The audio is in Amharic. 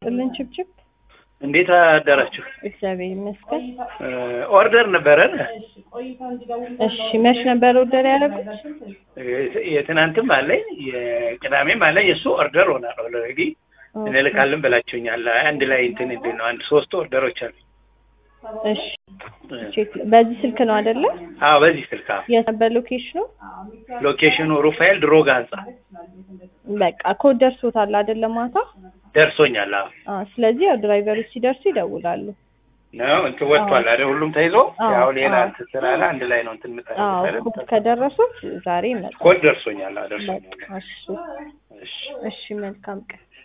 ይስጥልን ችብችብ። እንዴት አደራችሁ? እግዚአብሔር ይመስገን። ኦርደር ነበረን። እሺ መች ነበር ኦርደር ያደረጉት? የትናንትም አለኝ የቅዳሜም አለኝ። እሱ ኦርደር ሆናል ኦልሬዲ እንልካለን ብላችሁኛል። አንድ ላይ እንትን እንዴት ነው አንድ ሶስት ኦርደሮች አሉ። እሺ ቼክ በዚህ ስልክ ነው አይደለ? አዎ በዚህ ስልክ አዎ። የት ነበር ሎኬሽኑ? ሎኬሽኑ ሩፋኤል ድሮጋ ህንጻ በቃ ኮድ ደርሶታል አይደለ? ማታ ደርሶኛል። አዎ አዎ። ስለዚህ ያው ድራይቨሮች ሲደርሱ ይደውላሉ። ነው እንትን ወጥቷል አይደል? ሁሉም ተይዞ አዎ፣ ያው ሌላ አዎ። እንትን ስላለ አንድ ላይ ነው እንትን አዎ የምጠ ኮድ ከደረሱት ዛሬ ይመጣል። ኮድ ደርሶኛል። አዎ ደርሶኛል። በቃ እሺ እሺ እሺ መልካም ቀን